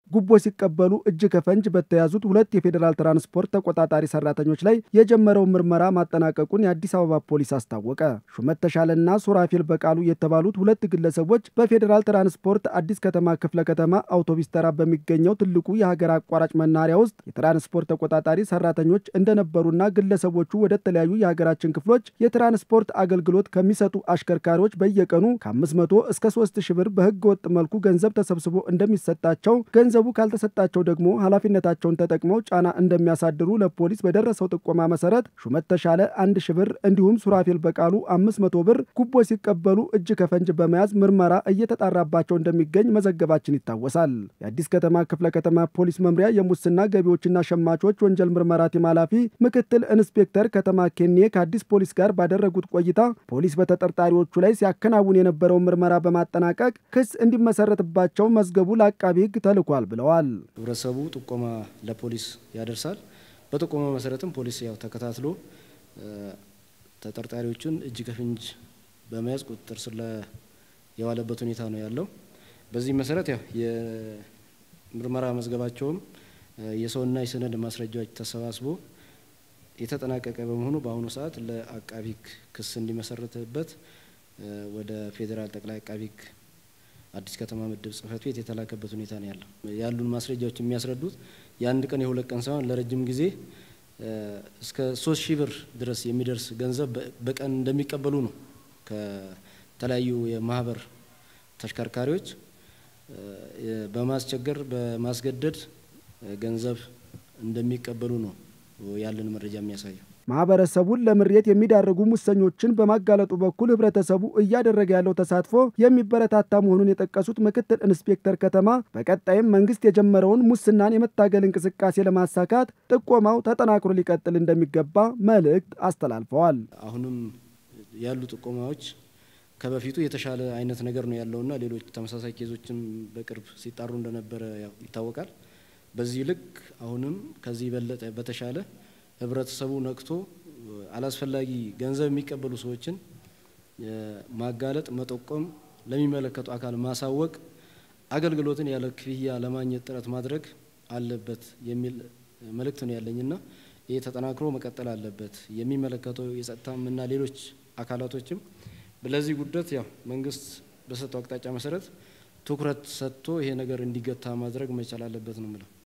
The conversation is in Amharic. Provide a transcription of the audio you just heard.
ጉቦ ሲቀበሉ እጅ ከፈንጅ በተያዙት ሁለት የፌዴራል ትራንስፖርት ተቆጣጣሪ ሰራተኞች ላይ የጀመረውን ምርመራ ማጠናቀቁን የአዲስ አበባ ፖሊስ አስታወቀ። ሹመት ተሻለና ሱራፌል በቃሉ የተባሉት ሁለት ግለሰቦች በፌዴራል ትራንስፖርት አዲስ ከተማ ክፍለ ከተማ አውቶቡስ ተራ በሚገኘው ትልቁ የሀገር አቋራጭ መናኸሪያ ውስጥ የትራንስፖርት ተቆጣጣሪ ሰራተኞች እንደነበሩና ግለሰቦቹ ወደ ተለያዩ የሀገራችን ክፍሎች የትራንስፖርት አገልግሎት ከሚሰጡ አሽከርካሪዎች በየቀኑ ከ500 እስከ 3000 ብር በህገ ወጥ መልኩ ገንዘብ ተሰብስቦ እንደሚሰጣቸው፣ ገንዘቡ ካልተሰጣቸው ደግሞ ኃላፊነታቸውን ተጠቅመው ጫና እንደሚያሳድሩ ለፖሊስ በደረሰው ጥቆማ መሰረት ሹመት ተሻለ 1000 ብር እንዲሁም ሱራፌል በቃሉ 500 ብር ጉቦ ሲቀበሉ እጅ ከፈንጅ በመያዝ ምርመራ እየተጣራባቸው እንደሚገኝ መዘገባችን ይታወሳል። የአዲስ ከተማ ክፍለ ከተማ ፖሊስ መምሪያ የሙስና ገቢዎችና ሸማቾች ወንጀል ምርመራ ቲም ኃላፊ ምክትል ኢንስፔክተር ከተማ ኬኔ ከአዲስ ፖሊስ ጋር ባደረጉት ቆይታ ፖሊስ በተጠርጣሪዎቹ ላይ ሲያከናውን የነበረውን ምርመራ በማጠናቀቅ ክስ እንዲመሰረትባቸው መዝገቡ ለአቃቢ ሕግ ተልኳል ብለዋል። ህብረተሰቡ ጥቆማ ለፖሊስ ያደርሳል። በጥቆማ መሰረትም ፖሊስ ያው ተከታትሎ ተጠርጣሪዎቹን እጅ ከፍንጅ በመያዝ ቁጥጥር ስር የዋለበት ሁኔታ ነው ያለው። በዚህ መሰረት ያው የምርመራ መዝገባቸውም የሰውና የሰነድ ማስረጃዎች ተሰባስቦ የተጠናቀቀ በመሆኑ በአሁኑ ሰዓት ለአቃቢ ሕግ ክስ እንዲመሰረትበት ወደ ፌዴራል ጠቅላይ አቃቢ ሕግ አዲስ ከተማ ምድብ ጽሕፈት ቤት የተላከበት ሁኔታ ነው ያለው። ያሉን ማስረጃዎች የሚያስረዱት የአንድ ቀን የሁለት ቀን ሳይሆን ለረጅም ጊዜ እስከ ሶስት ሺህ ብር ድረስ የሚደርስ ገንዘብ በቀን እንደሚቀበሉ ነው ከተለያዩ የማህበር ተሽከርካሪዎች በማስቸገር በማስገደድ ገንዘብ እንደሚቀበሉ ነው ያለን መረጃ የሚያሳየው። ማህበረሰቡን ለምሬት የሚዳርጉ ሙሰኞችን በማጋለጡ በኩል ህብረተሰቡ እያደረገ ያለው ተሳትፎ የሚበረታታ መሆኑን የጠቀሱት ምክትል ኢንስፔክተር ከተማ በቀጣይም መንግስት የጀመረውን ሙስናን የመታገል እንቅስቃሴ ለማሳካት ጥቆማው ተጠናክሮ ሊቀጥል እንደሚገባ መልእክት አስተላልፈዋል። አሁንም ያሉ ጥቆማዎች ከበፊቱ የተሻለ አይነት ነገር ነው ያለውና ሌሎች ተመሳሳይ ኬዞችም በቅርብ ሲጣሩ እንደነበረ ያው ይታወቃል። በዚህ ልክ አሁንም ከዚህ የበለጠ በተሻለ ህብረተሰቡ ነቅቶ አላስፈላጊ ገንዘብ የሚቀበሉ ሰዎችን ማጋለጥ፣ መጠቆም፣ ለሚመለከቱ አካል ማሳወቅ፣ አገልግሎትን ያለ ክፍያ ለማግኘት ጥረት ማድረግ አለበት የሚል መልእክት ነው ያለኝና ይህ ተጠናክሮ መቀጠል አለበት። የሚመለከተው የጸጥታም እና ሌሎች አካላቶችም ለዚህ ጉዳት ያው መንግስት በሰጠው አቅጣጫ መሰረት ትኩረት ሰጥቶ ይሄ ነገር እንዲገታ ማድረግ መቻል አለበት ነው የምለው።